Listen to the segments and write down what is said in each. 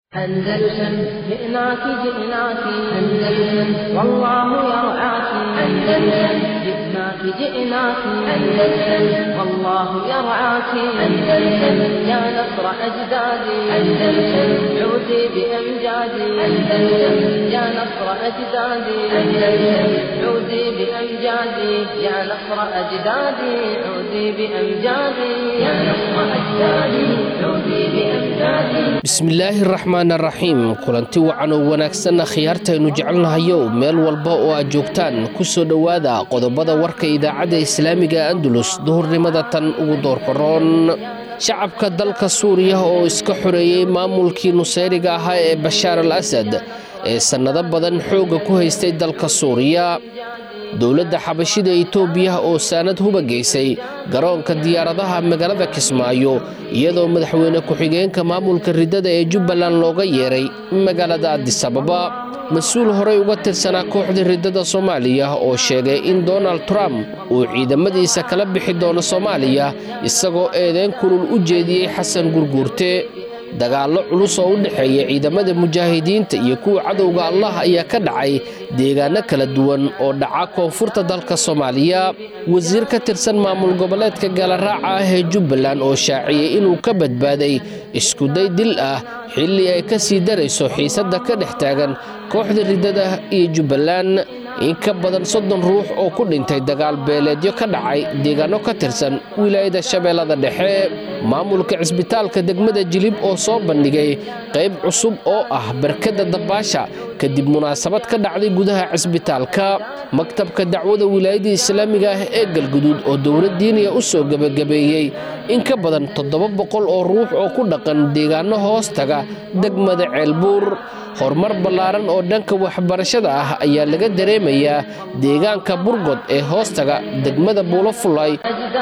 أندلسن جئناك جئناك أندلسن والله يرعاك أندلسن جئناك جئناك أندلسن والله يرعاك أندلسن يا نصر أجدادي أندلسن عودي بأمجادي أندلسن يا نصر أجدادي أندلسن عودي بأمجادي يا نصر أجدادي عودي بأمجادي يا نصر أجدادي عودي بأمجادي bismillaahi raxmaan raxiim kulanti wacan oo wanaagsanna khiyaartaynu jecelnahayow meel walba oo aad joogtaan ku soo dhowaada qodobada warka idaacadda islaamiga andalus duhurnimada tan ugu doorqoroon shacabka dalka suuriya oo iska xoreeyey maamulkii nusayriga ahaa ee bashaar al asad ee sannado badan xoogga ku haystay dalka suuriya dowladda xabashida itoobiya oo saanad huba geysay garoonka diyaaradaha magaalada kismaayo iyadoo madaxweyne ku-xigeenka maamulka riddada ee jubbaland looga yeeray magaalada adisababa mas-uul horey uga tirsanaa kooxda riddada soomaaliya oo sheegay in donald trump uu ciidamadiisa kala bixi doono soomaaliya isagoo eedeyn kulul u jeediyey xasan gurguurte dagaallo culus oo u dhexeeya ciidamada mujaahidiinta iyo kuwa cadowga allah ayaa ka dhacay deegaano kala duwan oo dhaca koonfurta dalka soomaaliya wasiir ka tirsan maamul goboleedka gaalaraaca ah ee jubbaland oo shaaciyey inuu ka badbaaday iskuday dil ah xilli ay ka sii darayso xiisadda ka dhex taagan kooxda riddada iyo jubbaland in ka badan soddon ruux oo ku dhintay dagaal beeleedyo ka dhacay deegaano ka tirsan wilaayada shabeellada dhexe maamulka cisbitaalka degmada jilib oo soo bandhigay qayb cusub oo ah barkadda dabaasha kadib munaasabad ka dhacday gudaha cisbitaalka maktabka dacwada wilaayada islaamiga ah ee galguduud oo dowlad diiniya u soo gebagabeeyey in ka badan toddoba boqol oo ruux oo ku dhaqan deegaano hoos taga degmada ceelbuur horumar ballaaran oo dhanka waxbarashada ah ayaa laga dareemayaa deegaanka burgod ee hoostaga degmada buulo fulay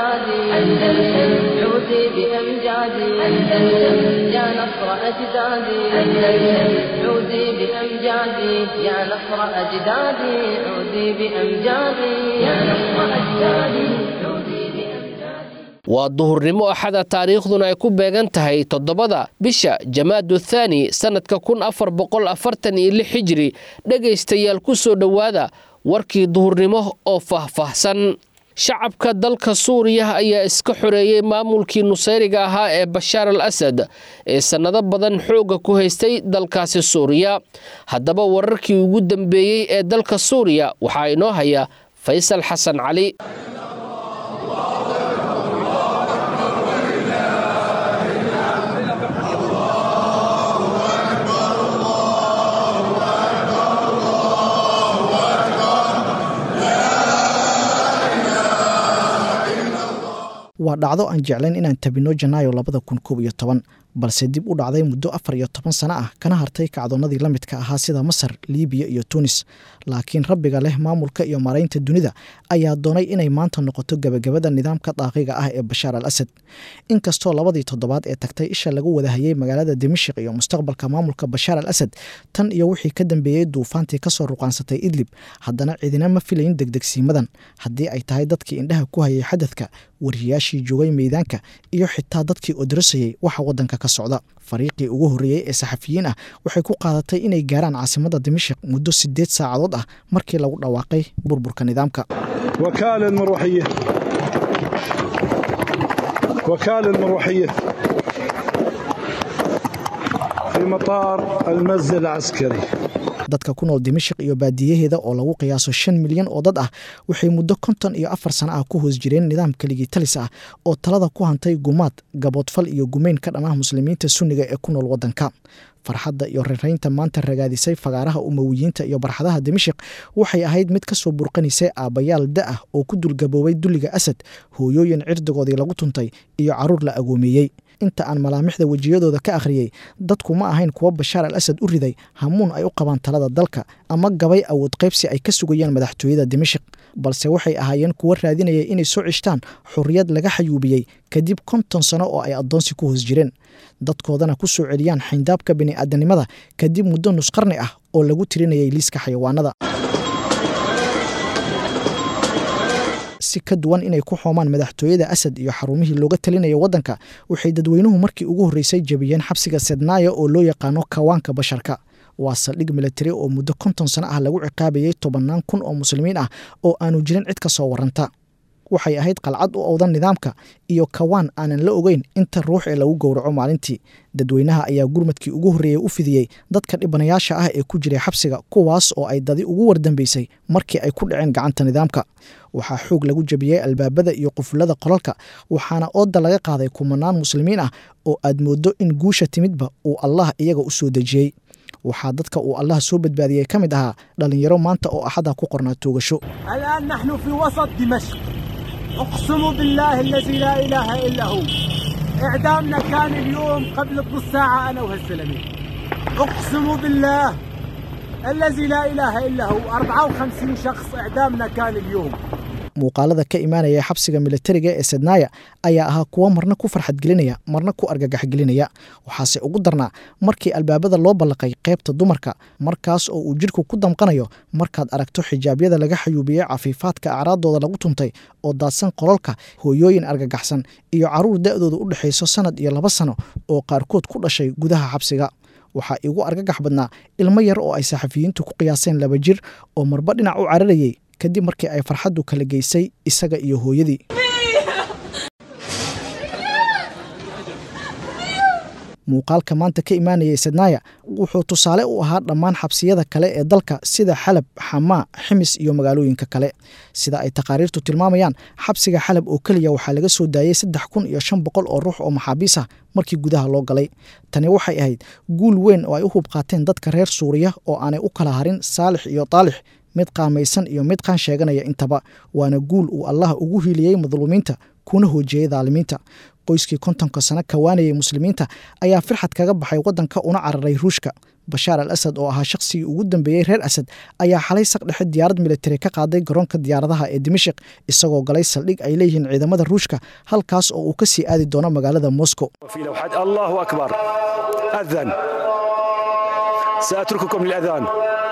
waa duhurnimo axada taariikhduna ay ku beegan tahay toddobada bisha jamaadu thaani sannadka kun afar boqol afartan iyo lix xijiri dhegaystayaal ku soo dhowaada warkii duhurnimo oo faahfaahsan shacabka dalka suuriya ayaa iska xoreeyey maamulkii nusayriga ahaa ee bashaar al asad ee sannado badan xoogga ku haystay dalkaasi suuriya haddaba wararkii ugu dambeeyey ee dalka suuriya waxaa inoo haya faysal xasan cali waa dhacdo aan jeclayn inaan tabino janaayo labada kun koob iyo toban balse dib u dhacday muddo afar iyo toban sano ah kana hartay kacdoonnadii la midka ahaa sida masar liibiya iyo tunis laakiin rabbiga leh maamulka iyo maraynta dunida ayaa doonay inay maanta noqoto gebagabada nidaamka daaqiga ah ee bashaar al asad inkastoo labadii toddobaad ee tagtay isha lagu wadahayey magaalada dimashik iyo mustaqbalka maamulka bashaar al asad tan iyo wixii ka dambeeyey duufaantii kasoo ruqaansatay idlib haddana cidina ma filayn degdegsiimadan haddii ay tahay dadkii indhaha ku hayay xadadka wariyayaashii joogay meydaanka iyo xitaa dadkii odrasayey waxa wadanka ka socda fariiqii ugu horreeyey ee saxafiyiin ah waxay ku qaadatay inay gaaraan caasimadda dimashik muddo siddeed saacadood ah markii lagu dhawaaqay burburka nidaamka وكالة المروحية وكالة المروحية في مطار المسجد العسكري dadka ku nool dimashik iyo baadiyaheeda oo lagu qiyaaso shan milyan oo dad ah waxay muddo konton iyo afar sano ah ku hoos jireen nidaam keligii talis ah oo talada ku hantay gumaad gaboodfal iyo gumeyn ka dhanah muslimiinta sunniga ee ku nool waddanka farxadda iyo raraynta maanta ragaadisay fagaaraha umawiyiinta iyo barxadaha dimashik waxay ahayd mid ka soo burqanaysay aabbayaal da ah oo ku dulgaboobay dulliga asad hooyooyin cirdigoodii lagu tuntay iyo carruur la agoomeeyey inta aan malaamixda wejiyadooda ka akhriyey dadku ma ahayn kuwo bashaar al asad u riday hamuun ay u qabaan talada dalka ama gabay awood qaybsi ay ka sugayaan madaxtooyada dimashik balse waxay ahaayeen kuwo raadinaya inay soo cishtaan xorriyad laga xayuubiyey kadib konton sano oo ay addoonsi ku hoos jireen dadkoodana ku soo celiyaan xayndaabka bini'aadanimada kadib muddo nusqarni ah oo lagu tirinayay liiska xayawaanada si ka duwan inay ku xoomaan madaxtooyada asad iyo xarumihii looga talinaya waddanka waxay dadweynuhu markii ugu horreysay jebiyeen xabsiga sednaaya oo loo yaqaano kawaanka basharka waa saldhig militari oo muddo konton sano ah lagu ciqaabayay tobannaan kun oo muslimiin ah oo aanu jirin cid ka soo warranta waxay ahayd qalcad u owdan nidaamka iyo kawaan aanan la ogeyn inta ruux ee lagu gowraco maalintii dadweynaha ayaa gurmadkii ugu horreeyey u fidiyey dadka dhibanayaasha ah ee ku jiray xabsiga kuwaas oo ay dadi ugu wardambeysay markii ay ku dhaceen gacanta nidaamka waxaa xoog lagu jebiyey albaabada iyo qufulada qolalka waxaana ooda laga qaaday kumanaan muslimiin ah oo aad mooddo in guusha timidba uu allah iyaga u soo dejiyey waxaa dadka uu allah soo badbaadiyey ka mid ahaa dhallinyaro maanta oo axada ku qornaa toogasho الآن نحن في وسط دمشق أقسم بالله الذي لا إله إلا هو إعدامنا كان اليوم قبل نص ساعة أنا وهالزلمة أقسم بالله الذي لا إله إلا هو 54 شخص إعدامنا كان اليوم muuqaalada ka imaanaya xabsiga militariga ee sednaaya ayaa ahaa kuwo marna ku farxad gelinaya marna ku argagax gelinaya waxaase ugu darnaa markii albaabada loo ballaqay qaybta dumarka markaas oo uu jidhku ku damqanayo markaad aragto xijaabyada laga xayuubiyey cafiifaadka acraadooda lagu tuntay oo daadsan qololka hooyooyin argagaxsan iyo caruur da'dooda u dhexayso sannad iyo laba sano oo qaarkood ku dhashay gudaha xabsiga waxaa igu argagax badnaa ilmo yar oo ay saxafiyiintu ku qiyaaseen laba jir oo marba dhinac u cararayey kadib markii ay farxaddu kala geysay isaga iyo hooyadii muuqaalka maanta ka imaanayay sednaaya wuxuu tusaale u ahaa dhammaan xabsiyada kale ee dalka sida xalab xamaa ximis iyo magaalooyinka kale sida ay taqaariirtu tilmaamayaan xabsiga xalab oo keliya waxaa laga soo daayey saddex kun iyo shan boqol oo ruux oo maxaabiis ah markii gudaha loo galay tani waxay ahayd guul weyn oo ay u hub qaateen dadka reer suuriya oo aanay u kala harin saalix iyo taalix mid qaamaysan iyo mid qaan sheeganaya intaba waana guul uu allah ugu hiiliyey madluumiinta kuna hoojiyey daalimiinta qoyskii kontonka sano kawaanayay muslimiinta ayaa firxad kaga baxay waddanka una cararay ruushka bashaar al asad oo ahaa shaqsigii ugu dambeeyey reer asad ayaa xalay saqdhexe diyaarad militari ka qaaday garoonka diyaaradaha ee dimashik isagoo galay saldhig ay leeyihiin ciidamada ruushka halkaas oo uu ka sii aadi doono magaalada moscow في لوحات الله أكبر أذن سأترككم للأذان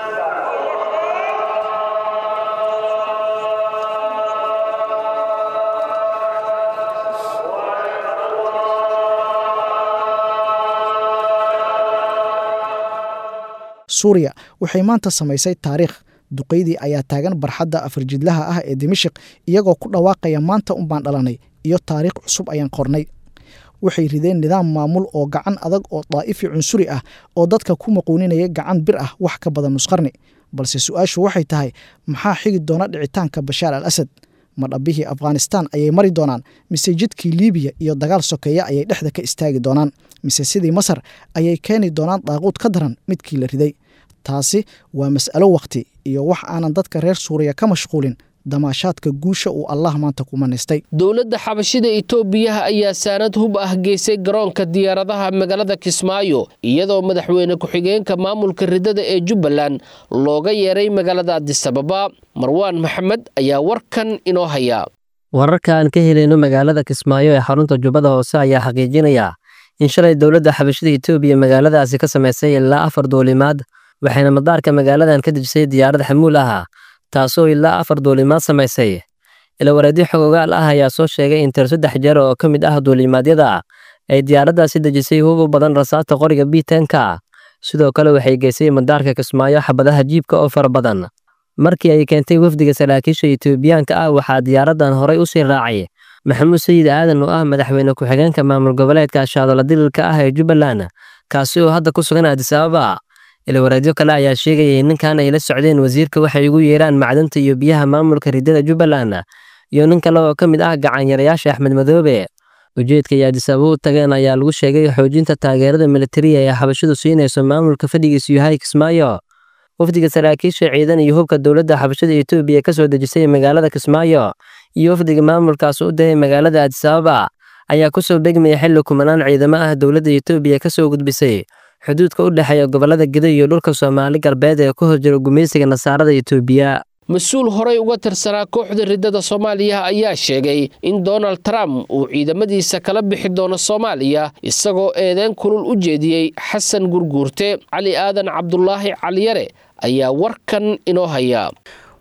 suuriya waxay maanta samaysay taariikh duqeydii ayaa taagan barxadda afarjidlaha ah ee dimashik iyagoo ku dhawaaqaya maanta unbaan dhalanay iyo taariikh cusub ayaan qornay waxay rideen nidaam maamul oo gacan adag oo daa'ifi cunsuri ah oo dadka ku maquuninaya gacan bir ah wax ka badan nusqarni balse su-aashu waxay tahay maxaa xigi doona dhicitaanka bashaar al asad ma dhabbihii afghanistaan ayay mari doonaan mise jidkii liibiya iyo dagaal sokeeya ayay dhexda ka istaagi doonaan mise sidii masar ayay keeni doonaan daaquud ka daran midkii la riday taasi waa mas'alo wakhti iyo wax aanan dadka reer suuriya ka mashquulin damaashaadka guusha uu allah maanta ku manaystay dowladda xabashida itoobiyaha ayaa saanad hub ah geysay garoonka diyaaradaha magaalada kismaayo iyadoo madaxweyne ku-xigeenka maamulka ridada ee jubbaland looga yeeray magaalada adisababa marwaan maxamed ayaa warkan inoo haya wararka aan ka helayno magaalada kismaayo ee xarunta jubbada hoose ayaa xaqiijinaya in shalay dowladda xabashida itoobiya magaaladaasi ka samaysay ilaa afar duulimaad waxayna madaarka magaaladan ka dejisay diyaarad xamuul ah taasoo ilaa afar duulimaad samaysay ilawareedyo xogogaal ah ayaa soo sheegay in tir saddex jeer oo ka mid ah duulimaadyada ay diyaaraddaasi dejisay hub u badan rasaasta qoriga biitenka sidoo kale waxay geysay madaarka kismaayo xabadaha jiibka oo fara badan markii ay keentay wafdiga saraakiisha itoobiyaanka ah waxaa diyaaraddan horay u sii raacay maxamuud sayid aadan oo ah madaxweyne ku-xigeenka maamul goboleedka shaadoola dililka ah ee jubbaland kaasi oo hadda ku sugan adisababa ilawareedyo kale ayaa sheegayay ninkan ay la socdeen wasiirka waxay ugu yeeraan macdanta iyo biyaha maamulka ridada jubbaland iyo nin kale oo ka mid ah gacanyarayaasha axmed madoobe ujeedka ay adisababa u tageen ayaa lagu sheegay xoojinta taageerada militariya ee xabashidu siinayso maamulka fadhigiisu yahay kismaayo wafdiga saraakiisha ciidan iyo hubka dowladda xabashada etoobiya ka soo dejisay magaalada kismaayo iyo wafdiga maamulkaas u dayay magaalada adisababa ayaa kusoo begmaya xilli kumanaan ciidamo ah dowladda etoobiya ka soo gudbisay xuduudka u dhexeeya gobollada gedo iyo dhulka soomaali galbeed ee ku hor jira gumaysiga nasaarada etoobiya mas-uul horey uga tirsanaa kooxda ridada soomaaliya ayaa sheegay in donald trump uu ciidamadiisa kala bixi doono soomaaliya isagoo eedeyn kulul u jeediyey xasan gurguurte cali aadan cabdulaahi caliyare ayaa warkan inoo haya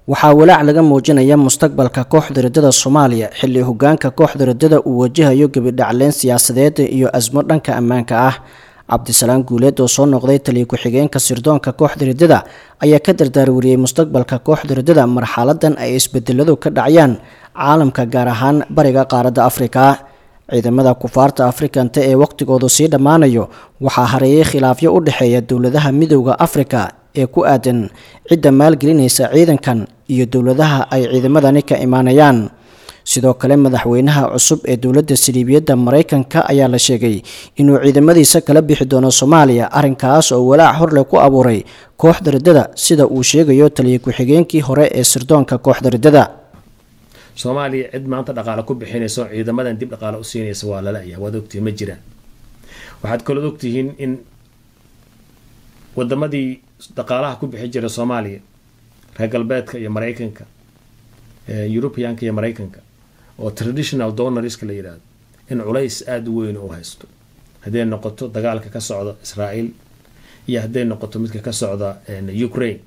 waxaa walaac laga muujinaya mustaqbalka kooxda riddada soomaaliya xilli hogaanka kooxda riddada uu wajahayo gebidhacleyn siyaasadeed iyo asmo dhanka ammaanka ah cabdisalaan guuleed oo soo noqday taliya ku-xigeenka sirdoonka kooxda riddada ayaa ka dardaarwariyey mustaqbalka kooxda riddada marxaladan ay isbedeladu ka dhacayaan caalamka gaar ahaan bariga qaaradda afrika ciidamada kufaarta afrikanta ee waqtigoodu sii dhammaanayo waxaa hareeyay khilaafyo u dhexeeya dowladaha midowda afrika ee ku aadan cidda maalgelinaysa ciidankan iyo dowladaha ay ciidamadani ka imaanayaan sidoo kale madaxweynaha cusub ee dowladda saliibiyadda maraykanka ayaa la sheegay inuu ciidamadiisa kala bixi doono soomaaliya arrinkaas oo walaac horleh ku abuuray kooxda riddada sida uu sheegayo taliya ku-xigeenkii hore ee sirdoonka kooxda riddada soomaaliya cid maanta dhaqaale ku bixinayso ciidamadan dib dhaqaale u siinaysa waa lala-ya waad ogtihiin ma jiraan waxaad kalood ogtihiin in wadamadii dhaqaalaha ku bixi jira soomaaliya reer galbeedka iyo maraykanka eurubianka iyo maraykanka oo traditional donorska la yidhaahdo in culays aada u weyn u haysto hadday noqoto dagaalka ka socda israael iyo hadday noqoto midka ka socda ukraine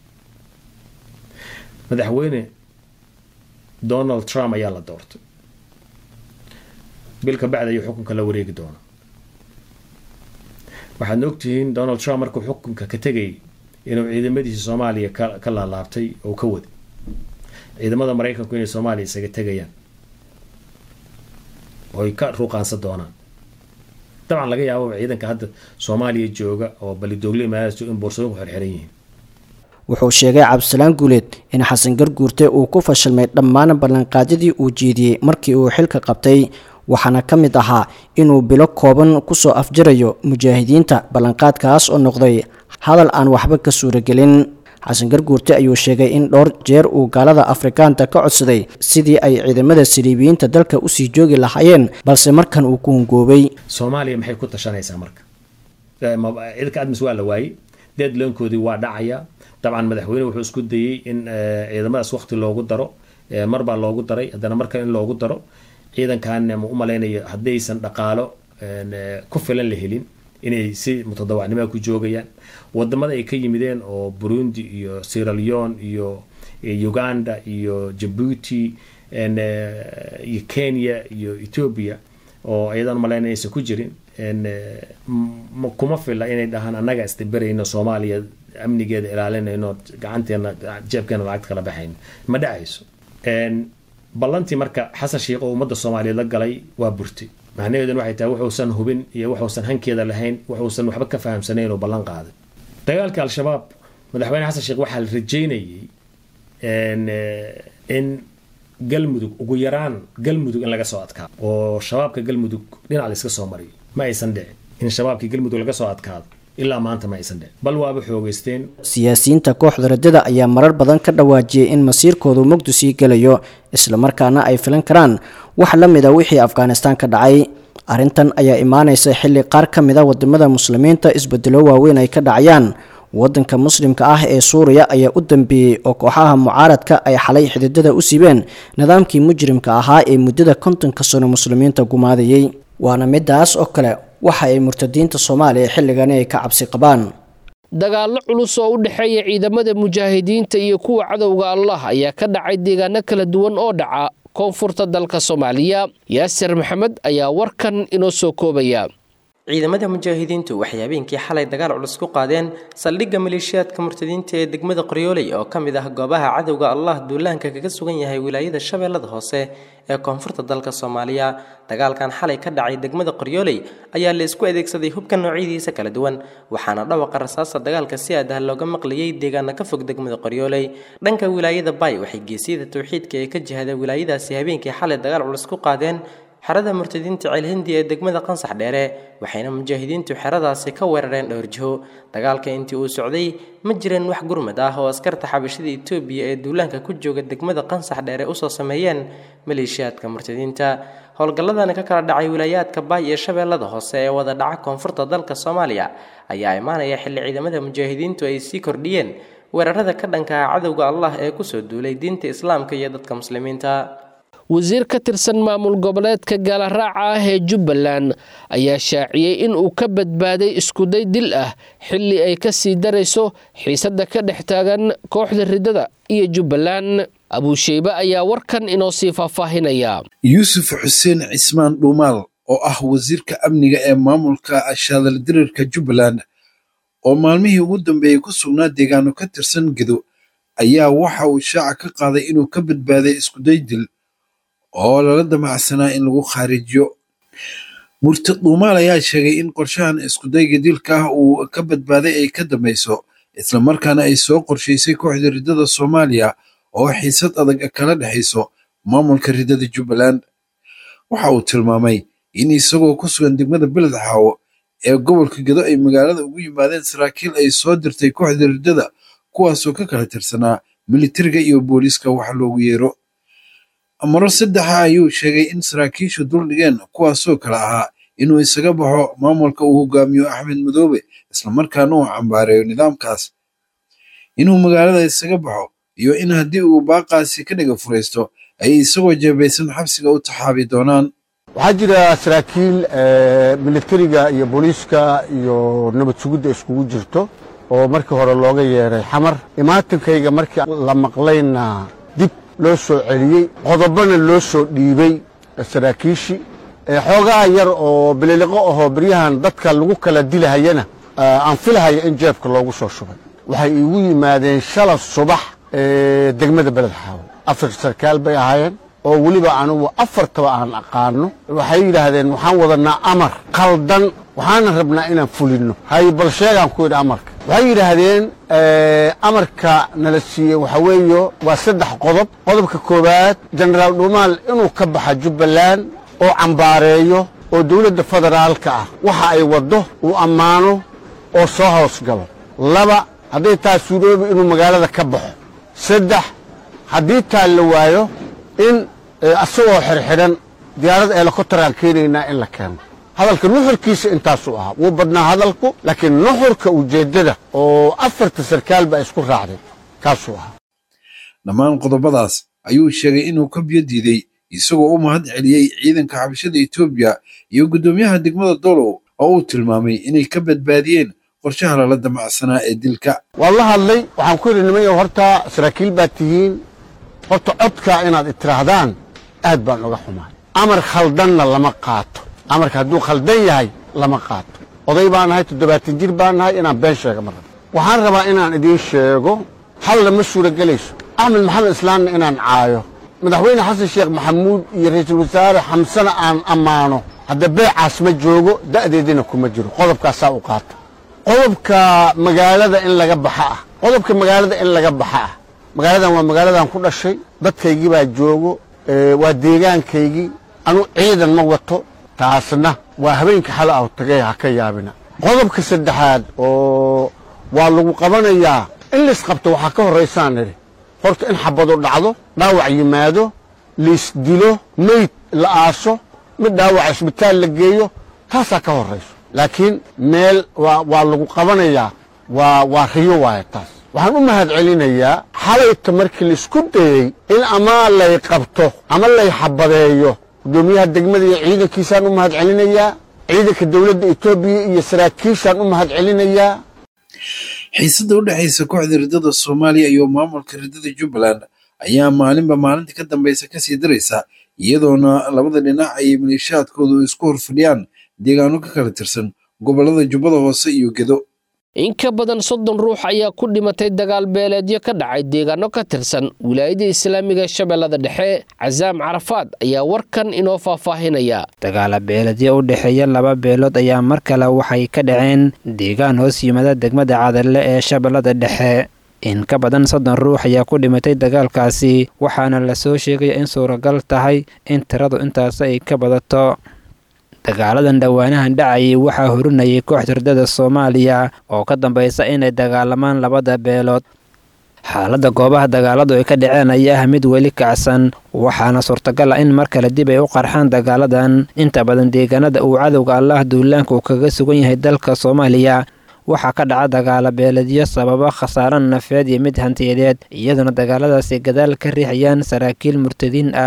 madaxweyne donald trump ayaa la doortay bil ka bacdi ayuu xukunka la wareegi doonaa waxaadna ogtihiin donald trump markuu xukunka ka tegayay inuu ciidamadiisa soomaaliya ka laalaabtay oo ka waday ciidamada maraykanku inay soomaaliya isaga tegayaan oy ka ruuqaansan doonaan dabcan laga yaababa ciidanka hadda soomaaliya jooga oo balidoogle imaadaas in boorsooyinku xirxiran yihiin wuxuu sheegay cabdisalaan guuleed in xasan garguurte uu ku fashilmay dhammaan ballanqaadyadii uu jeediyey markii uu xilka qabtay waxaana ka mid ahaa inuu bilo kooban kusoo afjarayo mujaahidiinta ballanqaadkaas oo noqday hadal aan waxba ka suuragelin xasan garguurte ayuu sheegay in dhowr jeer uu gaalada afrikaanta ka codsaday sidii ay ciidamada saliibiyiinta dalka usii joogi lahaayeen balse markan uu ku hungoobay soomaaliya maxay ku tashanaysaa marka ciidanka admis waa la waayey deadloonkoodii waa dhacaya dabcan madaxweyne wuxuu isku dayey in ciidamadaas waqti loogu daro marbaa loogu daray haddana markan in loogu daro ciidankan ma u malaynayo haddaysan dhaqaalo ku filan la helin inay si mutadawacnimoa ku joogayaan wadamada ay ka yimideen oo burundi iyo sieraleon iyo uganda iyo jabuuti iyo kenya iyo ethoobia oo ayadan umalaynaya aysan ku jirin kuma fila inay dhahaan annaga istaberayno soomaaliya amnigeeda ilaalinayno gacanteena jeebkeena lacagta kala baxayno ma dhacayso ballantii marka xasan sheikh oo ummadda soomaaliyeed la galay waa burtay macnaheeduna waxay tahay wuxuusan hubin iyo wuxuusan hankeeda lahayn wuxuusan waxba ka fahamsanayn oo ballan qaaday dagaalka al-shabaab madaxweyne xasan sheekh waxaa la rajeynayay in galmudug ugu yaraan galmudug in laga soo adkaado oo shabaabka galmudug dhinac la iska soo mariyo ma aysan dhicin in shabaabkii galmudug laga soo adkaado ilaa maanta ma aysan dhicin bal waaba xoogeysteen siyaasiyiinta kooxda raddada ayaa marar badan ka dhawaajiyey in masiirkoodu mugdu sii gelayo islamarkaana ay filan karaan wax la mid a wixii afghanistaan ka dhacay arrintan ayaa imaanaysa xilli qaar ka mid a wadamada muslimiinta isbedelo waaweyn ay ka dhacayaan wadanka muslimka ah ee suuriya ayaa u dambeeyey oo kooxaha mucaaradka ay xalay xididada u siibeen nidaamkii mujrimka ahaa ee muddada kontonka sano muslimiinta gumaadayey waana midaas oo kale waxa ay murtadiinta soomaaliya xilligani ay ka cabsi qabaan dagaallo culus oo u dhexeeya ciidamada mujaahidiinta iyo kuwa cadowga allah ayaa ka dhacay deegaano kala duwan oo dhaca koonfurta dalka soomaaliya yaasir maxamed ayaa warkan inoo soo koobaya ciidamada mujaahidiintu waxay habeenkii xalay dagaal culus ku qaadeen saldhigga maleeshiyaadka murtadiinta ee degmada qoryooley oo ka mid ah goobaha cadowga allah duulaanka kaga sugan yahay wilaayada shabeellada hoose ee koonfurta dalka soomaaliya dagaalkan xalay ka dhacay degmada qoryooley ayaa la isku adeegsaday hubka noocyadiisa kala duwan waxaana dhawaqa rasaasta dagaalka si aad ah looga maqlayay deegaana ka fog degmada qoryooley dhanka wilaayada bay waxay geesiyada towxiidka ee ka jihada wilaayadaasi habeenkii xalay dagaal culus ku qaadeen xerada murtadiinta ceelhindi ee degmada qansax dheere waxayna mujaahidiintu xeradaasi ka weerareen dhowr jiho dagaalka intii uu socday ma jireen wax gurmad ah oo askarta xabashada itoobiya ee duulaanka ku jooga degmada qansax dheere usoo sameeyeen maleeshiyaadka murtadiinta howlgalladani ka kala dhacay wilaayaadka baay iyo shabeellada hoose ee wada dhaca koonfurta dalka soomaaliya ayaa imaanaya xilli ciidamada mujaahidiintu ay sii kordhiyeen weerarada ka dhanka ah cadowga allah ee kusoo duulay diinta islaamka iyo dadka muslimiinta wasiir ka tirsan maamul goboleedka gaalaraaca ah ee jubbaland ayaa shaaciyey in uu ka badbaaday iskuday dil ah xilli ay ka sii darayso xiisadda ka dhex taagan kooxda riddada iyo jubbaland abuusheybe ayaa warkan inoo sii faahfaahinaya yuusuf xuseen cismaan dhuumaal oo ah wasiirka amniga ee maamulka shaadaldirirka jubbaland oo maalmihii ugu dambeeyey ku sugnaa deegaano ka tirsan gedo ayaa waxa uu shaaca ka qaaday inuu ka badbaaday iskuday dil oo lala damacsanaa in lagu khaarijiyo murtad dhuumaal ayaa sheegay in qorshahan iskudayga dilka ah uu ka badbaaday ay ka dambayso islamarkaana ay soo qorshaysay kooxda riddada soomaaliya oo xiisad adag kala dhexayso maamulka riddada jubbaland waxa uu tilmaamay in isagoo ku sugan degmada beled xaawo ee gobolka gedo ay magaalada ugu yimaadeen saraakiil ay soo dirtay kooxda riddada kuwaasoo ka kala tirsanaa militariga iyo booliiska wax loogu yeero maro saddexa ayuu sheegay in saraakiishu duldhigeen kuwaasoo kale ahaa inuu isaga baxo maamulka uu hogaamiyo axmed madoobe islamarkaana uu cambaareeyo nidaamkaas inuu magaalada isaga baxo iyo in haddii uu baaqaasi ka dhiga furaysto ay isagoo jeebaysan xabsiga u taxaabi doonaan waxaa jira saraakiil militariga iyo booliiska iyo nabad sugidda iskugu jirto oo markii hore looga yeeray xamar imaatankayga markii la maqlayna dib loo soo celiyey qodobana loo soo dhiibey saraakiishii xoogaa yar oo bililiqo ahoo beryahan dadka lagu kala dilahayana aan filahaya in jeebka loogu soo shubay waxay iigu yimaadeen shala subax degmada beled xaawo afar sarkaal bay ahaayeen oo weliba anugu afartaba aan aqaano waxay yidhaahdeen waxaan wadanaa amar qaldan waxaana rabnaa inaan fulinno hay bal sheegaan ku yidhi amarka waxay yidhaahdeen amarka nala siiyey waxa weeyo waa saddex qodob qodobka koowaad jenaraal dhuumaal inuu ka baxa jubbaland oo cambaareeyo oo dowladda federaalka ah waxa ay waddo uu ammaano oo soo hoos galo laba hadday taa suuroobi inuu magaalada ka baxo saddex haddii taa la waayo in asagoo xirxidhan diyaarad eelokotaraan keenaynaa in la keeno hadalka nuxurkiisa intaasuu ahaa wuu badnaa hadalku laakiin nuxurka ujeeddada oo afarta sarkaal baa isku raacday kaasuu ahaa dhammaan qodobadaas ayuu sheegay inuu ka biyo diiday isagoo u mahad celiyey ciidanka xabashada etoobiya iyo guddoomiyaha degmada dolow oo uu tilmaamay inay ka badbaadiyeen qorshaha lala damacsanaa ee dilka waan la hadlay waxaan ku yidhi nimanyo horta saraakiil baad tihiin horta codkaa inaad itiraahdaan aad baan uga xumaay amar khaldanna lama qaato amarka hadduu khaldan yahay lama qaato oday baan nahay toddobaatan jir baan nahay inaan been sheega ma rabo waxaan rabaa inaan idiin sheego halla ma suuragelayso axmed maxamed islaamna inaan caayo madaxweyne xasan sheekh maxamuud iyo ra'iisul wasaare xamsana aan ammaano hadda beecaas ma joogo da'deedina kuma jiro qodobkaasaa u qaata qodobka magaalada in laga baxa ah qodobka magaalada in laga baxa ah magaaladan waa magaaladan ku dhashay dadkaygii baa joogo waa deegaankaygii anu ciidan ma wato taasna waa habeenka xala aw tagay ha ka yaabina qodobka saddexaad oo waa lagu qabanayaa in laisqabto waxaa ka horraysaan nidhi horta in xabadu dhacdo dhaawac yimaado laisdilo meyd la aaso mid dhaawac isbitaal la geeyo taasaa ka horrayso laakiin meel waa lagu qabanayaa waa riyo waaya taas waxaan u mahad celinayaa xalayta markii laisku dayey in ama lay qabto ama lay xabadeeyo guddoomiyaha degmada iyo ciidankiisaan u mahad celinayaa ciidanka dowladda etoobiya iyo saraakiishaan u mahad celinayaa xiisadda u dhexaysa kooxda riddada soomaaliya iyo maamulka riddada jubbaland ayaa maalinba maalinta ka dambaysa kasii daraysa iyadoona labada dhinac ay maleeshaadkoodu isku horfadhiyaan deegaano ka kala tirsan gobollada jubbada hoose iyo gedo in ka badan soddon ruux ayaa ku dhimatay dagaal beeleedyo ka dhacay deegaano ka tirsan wilaayada islaamiga shabeellada dhexe casaam carafaad ayaa warkan inoo faahfaahinaya dagaala beeledyo u dhexeeya laba beelood ayaa mar kale waxay ka dhaceen deegaan hoos yimada degmada cadalle ee shabeellada dhexe in ka badan soddon ruux ayaa ku dhimatay dagaalkaasi waxaana lasoo sheegaya in suuragal tahay in tiradu intaas ay ka badato dagaaladan dhowaanahan dhacayay waxaa horinayay kooxda riddada soomaaliya oo ka dambaysa inay dagaalamaan labada beelood xaaladda goobaha dagaaladu ay ka dhaceen ayaa ah mid weli kacsan waxaana suurtagal ah in mar kale dib ay u qarxaan dagaaladan inta badan deegaanada uu cadowga allaah duulaanka uu kaga sugan yahay dalka soomaaliya waxaa ka dhaca dagaala beeledyo sababa khasaaro nafeed iyo mid hantiyadeed iyaduna dagaaladaasi gadaal ka riixayaan saraakiil murtadiin ah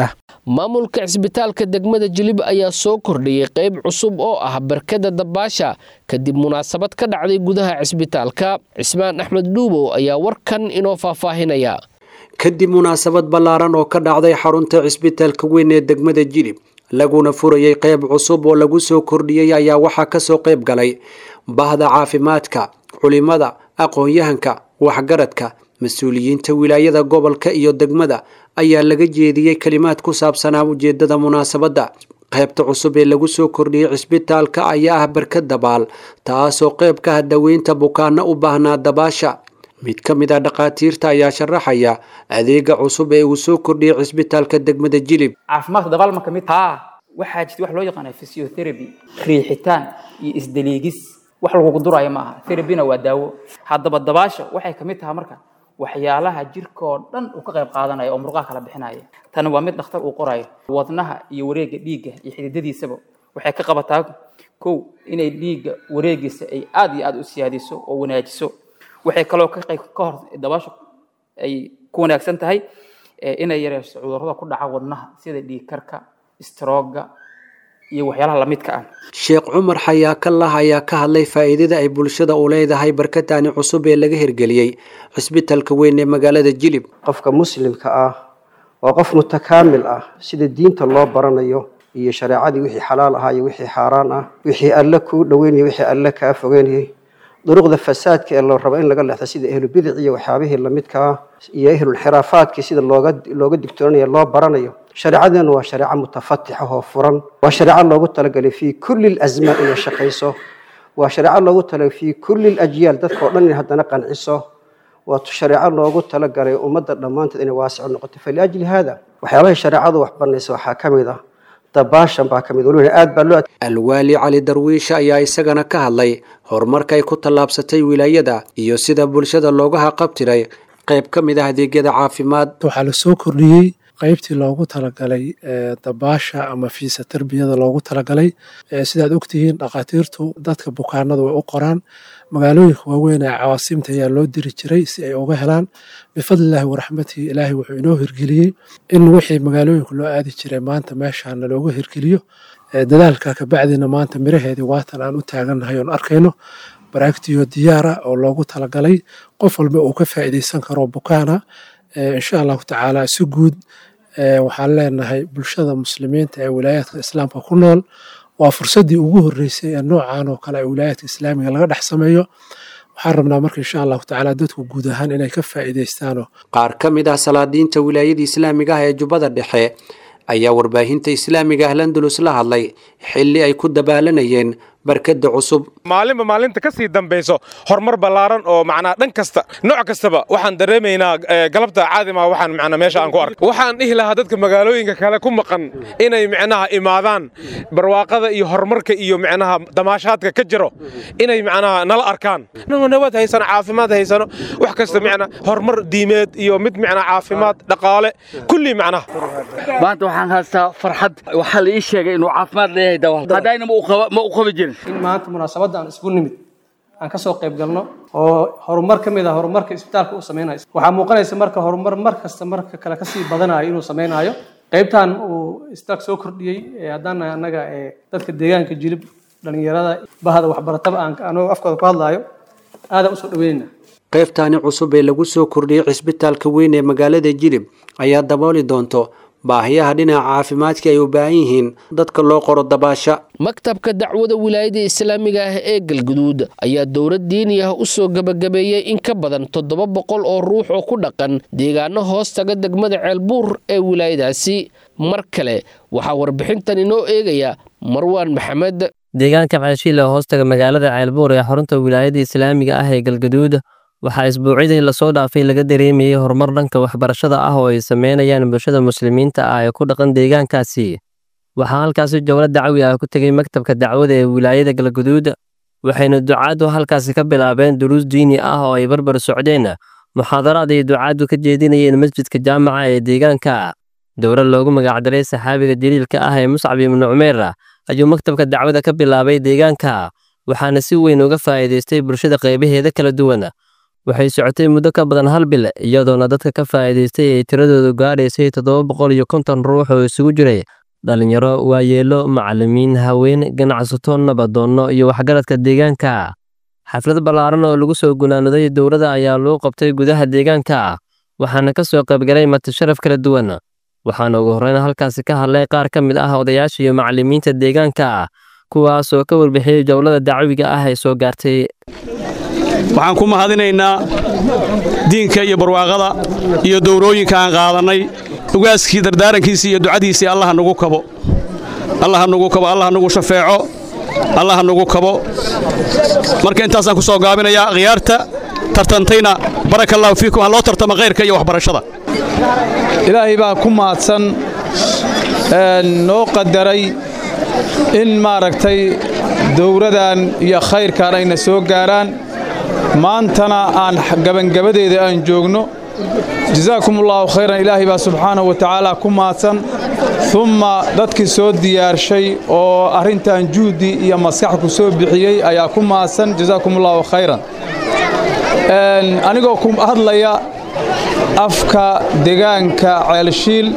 maamulka cisbitaalka degmada jilib ayaa soo kordhiyey qayb cusub oo ah barkada dabaasha kadib munaasabad ka dhacday gudaha cisbitaalka cismaan axmed dhuubow ayaa warkan inoo faahfaahinaya kadib munaasabad ballaaran oo ka dhacday xarunta cisbitaalka weyn ee degmada jilib laguna furayey qayb cusub oo lagu soo kordhiyey ayaa waxaa kasoo qayb galay bahda caafimaadka culimada aqoon-yahanka waxgaradka mas-uuliyiinta wilaayada gobolka iyo degmada ayaa laga jeediyey kalimaad ku saabsanaa ujeedada munaasabadda qaybta cusub ee lagu soo kordhiyey cisbitaalka ayaa ah barkad dabaal taasoo qayb ka ah daweynta bukaano u baahnaa dabaasha mid ka mid ah dhakhaatiirta ayaa sharaxaya adeega cusub ee uu soo kordhiyey cisbitaalka degmada jilib caafimaadka dabaal ma ka mid haa waxaa jirta wax loo yaqaana physiotherapy riixitaan iyo isdaliigis wax lagugu duraayo ma aha therapyna waa daawo haddaba dabaasha waxay ka mid tahay marka waxyaalaha jirkoo dhan uu ka qayb qaadanaya oo murqaha kala bixinaya tani waa mid dhakhtar uu qorayo wadnaha iyo wareegga dhiigga iyo xididadiisaba waxay ka qabataa kow inay dhiigga wareegiisa ay aad iyo aad u siyaadiso oo wanaajiso waxay kaloo ka qayb ka hor dabaasha ay ku wanaagsan tahay inay yareyso cudurrada ku dhaca wadnaha sida dhiig karka strooga iyo waxyaalaha lamidka ah sheekh cumar xayaakallah ayaa ka hadlay faa'iidada ay bulshada u leedahay barkataani cusub ee laga hirgeliyey cisbitaalka weyn ee magaalada jilib qofka muslimka ah waa qof mutakaamil ah sida diinta loo baranayo iyo shareecadii wixii xalaal ahaa iyo wixii xaaraan ah wixii alle kuu dhoweynayay wixii alle kaa fogeynayay duruqda fasaadka ee loo rabo in laga leexdo sida ahlubidic iyo waxyaabihii lamidka ah iyo ahlulxiraafaadkii sida looga looga digtoonaya loo baranayo shareecadeenu waa shareeco mutafatixa oo furan waa shareeco loogu talagalay fii kulli lazmaan inay shaqayso waa shareeco loogu talagalay fii kulli lajyaal dadka oo dhan inay haddana qanciso waa shareeco loogu talagalay ummadda dhammaanteed inay waasico noqoto faliajli haada waxyaabahay shareecadu wax banaysa waxaa ka mid ah dabaashan baa ka mid weliba aad baa loo alwaali cali darwiishe ayaa isagana ka hadlay horumarka ay ku tallaabsatay wilaayada iyo sida bulshada looga haqabtiray qayb ka mid ah adeegyada caafimaad waxaa la soo kordhiyey qaybtii loogu talagalay dabaasha ama fiisa tarbiyada loogu talagalay sidaad ogtihiin dhakhaatiirtu dadka bukaanada way u qoraan magaalooyinka waaweyn ee cawaasimta ayaa loo diri jiray si ay uga helaan bifadlilaahi waraxmatihi ilaahay wuxuu inoo hirgeliyey in wixii magaalooyinka loo aadi jiray maanta meeshaana looga hirgeliyo dadaalka kabacdina maanta miraheedii waatan aan u taagannahay oon arkayno baraagtiyo diyaara oo loogu talagalay qof walba uu ka faa'iidaysan karo bukaana insha allahu tacaala si guud waxaan leenahay bulshada muslimiinta ee wilaayaadka islaamka ku nool waa fursaddii ugu horreysay ee noocan oo kale ee wilaayaadka islaamiga laga dhex sameeyo waxaan rabnaa marka insha allahu tacaala dadku guud ahaan inay ka faa'iidaystaano qaar ka mid ah salaadiinta wilaayada islaamiga ah ee jubbada dhexe ayaa warbaahinta islaamiga ah landulus la hadlay xilli ay ku dabaalanayeen barkada cusub maalinba maalinta ka sii dambayso horumar ballaaran oo macnaa dhan kasta nooc kastaba waxaan dareemaynaa galabta caadima waxaan macnaa meesha aan ku arkay waxaan dhihi lahaa dadka magaalooyinka kale ku maqan inay macnaha imaadaan barwaaqada iyo horumarka iyo macnaha damaashaadka ka jiro inay macnaha nala arkaan inagoo nabad haysano caafimaad haysano wax kasta macnaa horumar diimeed iyo mid macnaa caafimaad dhaqaale kulli macnaha maanta waxaan haystaa farxad waxaa la ii sheegay inuu caafimaad leeyahay dawaal haddayna ma u qabi jirin in maanta munaasabadda aan isku nimid aan ka soo qayb galno oo horumar ka mid ah horumarka isbitaalka uu samaynayo waxaa muuqanaysa marka horumar mar kasta marka kale kasii badanayo inuu samaynayo qaybtan uu isbitaalka soo kordhiyey haddaan annaga dadka deegaanka jilib dhalinyarada bahda waxbarataba aan anoo afkooda ku hadlaayo aadaan usoo dhaweynayna qaybtaani cusub ee lagu soo kordhiyey cisbitaalka weyn ee magaalada jilib ayaa dabooli doonto baahiyaha dhinaca caafimaadka ay u baahan yihiin dadka loo qoro dabaasha maktabka dacwada wilaayada islaamiga ah ee galguduud ayaa dowlad diini ah u soo gebagabeeyey in ka badan toddoba boqol oo ruux oo ku dhaqan deegaano hoos taga degmada ceelbuur ee wilaayadaasi mar kale waxaa warbixintan inoo eegaya marwaan maxamed deegaanka ceeshiile hoostaga magaalada ceelbuur ee xarunta wilaayada islaamiga ah ee galgaduud waxaa isbuucyadii lasoo dhaafay laga dareemayey horumar dhanka waxbarashada ah oo ay sameynayaan bulshada muslimiinta ah ee ku dhaqan deegaankaasi waxaa halkaasi jowlad dacwi ah ku tegey maktabka dacwada ee wilaayada galguduud waxayna ducaaddu halkaasi ka bilaabeen duruus diini ah oo ay barbar socdeen muxaadaraad ay ducaaddu ka jeedinayeen masjidka jaamaca ee deegaanka dowlad loogu magacdaray saxaabiga daliilka ah ee muscab ibnu cumeer ayuu maktabka dacwada ka bilaabay deegaanka waxaana si weyn uga faa'iidaystay bulshada qaybaheeda kala duwan waxay socotay muddo ka badan hal bil iyadoona dadka ka faa'iidaystay ay tiradoodu gaadhaysay toddoba boqol iyo konton ruux oo isugu jiray dhalinyaro waayeelo macallimiin haween ganacsato nabadoonno iyo waxgaradka deegaanka xaflad ballaaran oo lagu soo gunaanaday dowladda ayaa lagu qabtay gudaha deegaanka waxaana ka soo qaybgalay matasharaf kala duwan waxaana ugu horreyn halkaasi ka hadlay qaar ka mid ah odayaasha iyo macallimiinta deegaanka kuwaas oo ka warbixiyey jowlada dacwiga ah ee soo gaartay waxaan ku mahadinaynaa diinka iyo barwaaqada iyo dowrooyinka aan qaadannay ugaaskii dardaarankiisii iyo ducadiisii allaha nagu kabo allaha nagu kabo allaha nagu shafeeco allaha nagu kabo marka intaasaan ku soo gaabinayaa khiyaarta tartantayna baraka allahu fiikum ha loo tartama khayrka iyo waxbarashada ilaahay baa ku mahadsan noo qadaray in maaragtay dowradan iyo khayrkan ayna soo gaaraan maantana aan gabangabadeeda aan joogno jasaakum allaahu khayran ilaahay baa subxaanahu wa tacaala ku mahadsan umma dadkii soo diyaarshay oo arrintan juhdi iyo maskax ku soo bixiyey ayaa ku mahadsan jasaakum allaahu khayran anigoo ku hadlaya afka degaanka ceelshiil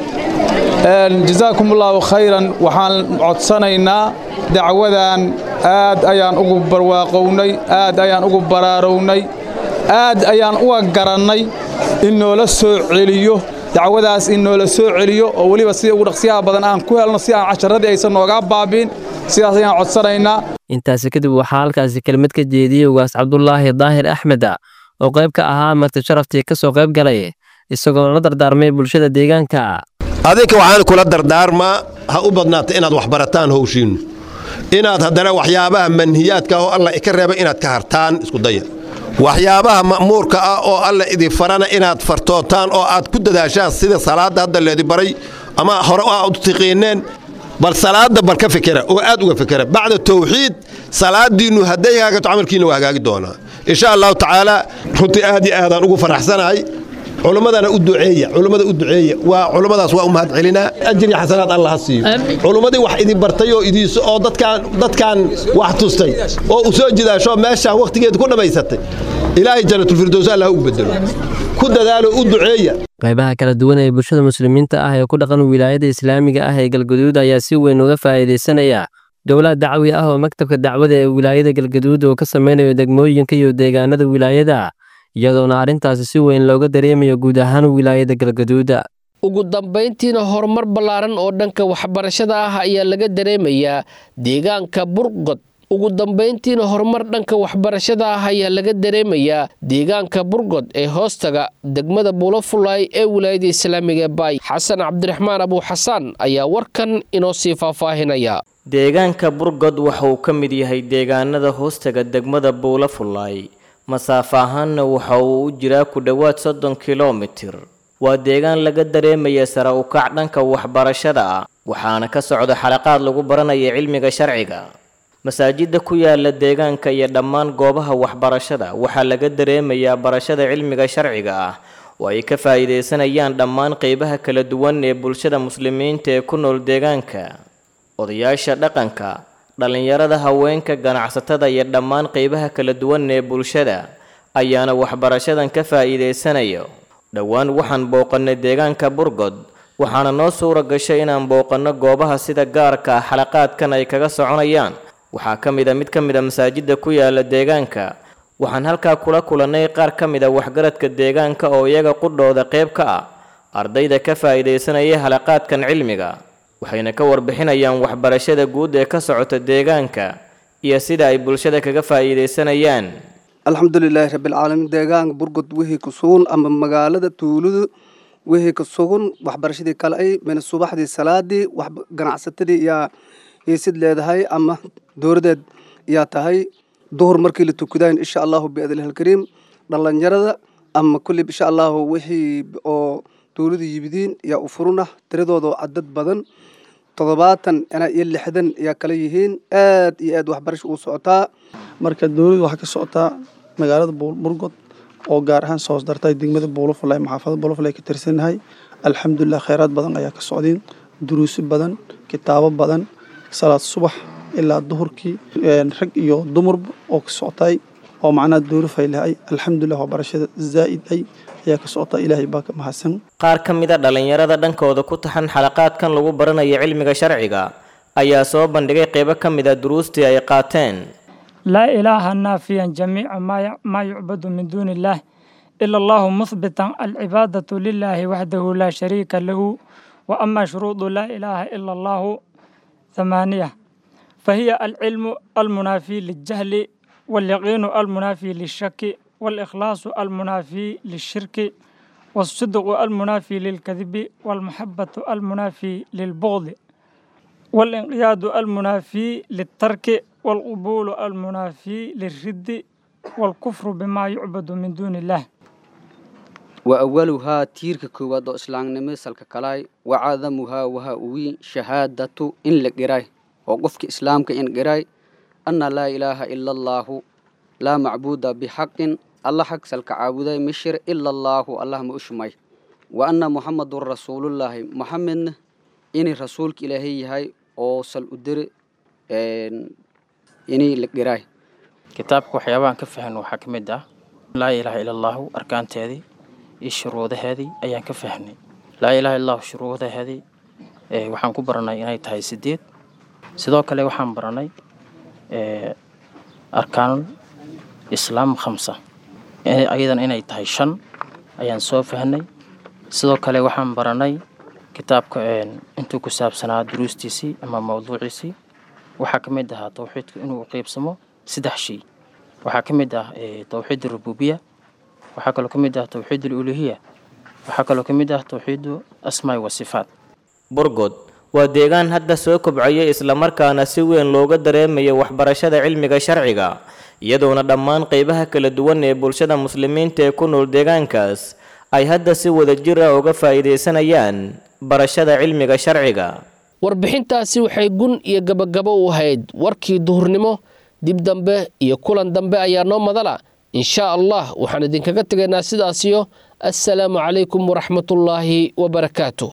jasaakum allaahu khayran waxaan codsanaynaa dacwadan aad ayaan ugu barwaaqownay aad ayaan ugu baraarownay aad ayaan uga garannay in noola soo celiyo dacwadaas in noola soo celiyo oo weliba sida ugu dhaqsiyaha badan aan ku helno si aan casharadii aysan noogaa baabiin sidaas ayaan codsanaynaa intaasi kadib waxaa halkaasi kelmad ka jeediyey ugaas cabdulaahi daahir axmed oo qayb ka ahaa marti sharaftii ka soo qayb galay isagoo la dardaarmay bulshada deegaanka adinka waxaan kula dardaarmaa ha u badnaata inaad waxbarataan howshiinnu inaad haddana waxyaabaha manhiyaadka ah oo alla ka reeba inaad ka hartaan isku daya waxyaabaha ma'muurka ah oo alla idin farana inaad fartootaan oo aad ku dadaashaan sida salaadda hadda leedi baray ama hore aad u tiqiineen bal salaadda bal ka fikera oo aad uga fikera bacda tawxiid salaadiinnu hadday hagaagato camalkiinna waa hagaagi doonaa insha allahu tacaala runtii aad iyo aadaan ugu faraxsanahay culummadana u duceeya culummada u duceeya waa culummadaas waa u mahad celinaa ajri xasanaad allah ha siiyo culummadii wax idin bartay oo idiis oo dadkaan dadkaan wax tustay oo u soo jidaasho meeshaan wakhtigeeda ku dhammaysatay ilaahay jannatulfirdows allah u bedelo ku dadaalo u duceeya qaybaha kala duwan ee bulshada muslimiinta ah ee ku dhaqan wilaayada islaamiga ah ee galgaduud ayaa si weyn uga faa'iidaysanaya dowlad dacwi ah oo maktabka dacwada ee wilaayada galgaduud oo ka samaynayo degmooyinka iyo deegaanada wilaayada iyadoona arrintaasi si weyn looga dareemayo guud ahaan wilaayada galgaduuda ugu dambayntiina horumar ballaaran oo dhanka waxbarashada ah ayaa laga dareemayaa deegaanka burqod ugu dambayntiina horumar dhanka waxbarashada ah ayaa laga dareemayaa deegaanka burgod ee hoostaga degmada buulafulay ee wilaayada islaamiga ee baay xasan cabdiraxmaan abuuxasaan ayaa warkan inoo sii faahfaahinaya deegaanka burgod waxa uu ka mid yahay deegaanada hoostaga degmada buulafulay masaafo ahaanna waxa uu u jiraa ku dhowaad soddon kilomitir waa deegaan laga dareemaya sare u kac dhanka waxbarashada ah waxaana ka socda xalaqaad lagu baranaya cilmiga sharciga masaajidda ku yaala deegaanka iyo dhammaan goobaha waxbarashada waxaa laga dareemayaa barashada cilmiga sharciga ah oo ay ka faa'iidaysanayaan dhammaan qeybaha kala duwan ee bulshada muslimiinta ee ku nool deegaanka odayaasha dhaqanka dhallinyarada haweenka ganacsatada iyo dhammaan qeybaha kala duwan ee bulshada ayaana waxbarashadan ka faa'iidaysanayo dhowaan waxaan booqannay deegaanka burgod waxaana noo suura gashay inaan booqanno goobaha sida gaarka ah xalaqaadkan ay kaga soconayaan waxaa ka mid a mid ka mid a masaajidda ku yaala deegaanka waxaan halkaa kula kulannay qaar ka mid a waxgaradka deegaanka oo iyaga qudhooda qayb ka ah ardayda ka faa'iidaysanaya halaqaadkan cilmiga waxayna ka warbixinayaan waxbarashada guud ee ka socota deegaanka iyo sida ay bulshada kaga faa'iidaysanayaan alxamdulilaahi rabbilcaalamiin deegaanka burgod wixii ku sugan ama magaalada tuuladu wixii ku sugan waxbarashadii kale ay mina subaxdii salaadii wax ganacsatadii yaa hiisid leedahay ama dowladeed yaa tahay duhur markii la tukadayn insha allahu biadlihi alkariim dhallinyarada ama kulli insha allahu wixii oo dowladu yibidiin yaa u furuna tiradooda cadad badan toddobaatan ilaa iyo lixdan yaa kala yihiin aad iyo aad waxbarasha uu socotaa marka dowladdu waxaa ka socotaa magaalada burgod oo gaar ahaan soo dartay degmada buulafulay maxaafada buulafulay ka tirsannahay alxamdulilah kheyraad badan ayaa ka socdeen duruuso badan kitaabo badan salaad subax ilaa duhurkii rag iyo dumarba oo ka socotay oo macnaha duuru faylahay alxamdulilah waxbarashada zaa'id ay ayaa ka socota ilaahay baa ka mahadsan qaar ka mid a dhallinyarada dhankooda ku taxan xalaqaadkan lagu baranayo cilmiga sharciga ayaa soo bandhigay qeybo ka mid a duruustii ay qaateen لا إله نافيا جميع ما ما يعبد من دون الله إلا الله مثبتا العبادة لله وحده لا شريك له وأما شروط لا إله إلا الله ثمانية فهي العلم المنافي للجهل واليقين المنافي للشك والإخلاص المنافي للشرك والصدق المنافي للكذب والمحبة المنافي للبغض والانقياد المنافي للترك والقبول المنافي للرد والكفر بما يعبد من دون الله وأولها تيرك كواد إسلام نمسل كلاي وعظمها وها وي شهادة إن لقراي وقفك إسلامك إن قراي أن لا إله إلا الله لا معبود بحق الله حق سلك عابداي مشر إلا الله الله مؤشمي وأن محمد رسول الله محمد إني رسولك إلهي هاي أو سل أدر إني لقراي kitaabka waxyaabahan ka fahan waxaa ka mid ah laa ilaaha ila allahu arkaanteedii iyo shuruudaheedii ayaan ka fahnay laa ilaaha illa allahu shuruudaheedii waxaan ku baranay inay tahay sideed sidoo kale waxaan baranay arkaanul islaam khamsa ayadana inay tahay shan ayaan soo fahnay sidoo kale waxaan baranay kitaabka intuu ku saabsanaa duruustiisii ama mawduuciisii waxaa ka mid ahaa towxiidku inuu qeybsamo saddex shay waxaa ka mid ah towxiid rububiya waxaa kaloo ka mid ah towxiid uluhiya waxaa kaloo ka mid ah towxiidu asmaai wa sifaat burgod waa deegaan hadda soo kobcaya islamarkaana si weyn looga dareemayo waxbarashada cilmiga sharciga iyadoona dhammaan qeybaha kala duwan ee bulshada muslimiinta ee ku nool deegaankaas ay hadda si wadajir ah uga faa'iidaysanayaan barashada cilmiga sharciga warbixintaasi waxay gun iyo gabagabo u ahayd warkii duhurnimo dib dambe iyo kulan dambe ayaa noo madala inshaa allah waxaan idinkaga tegaynaa sidaasiyo assalaamu calaykum waraxmatullaahi wabarakaatu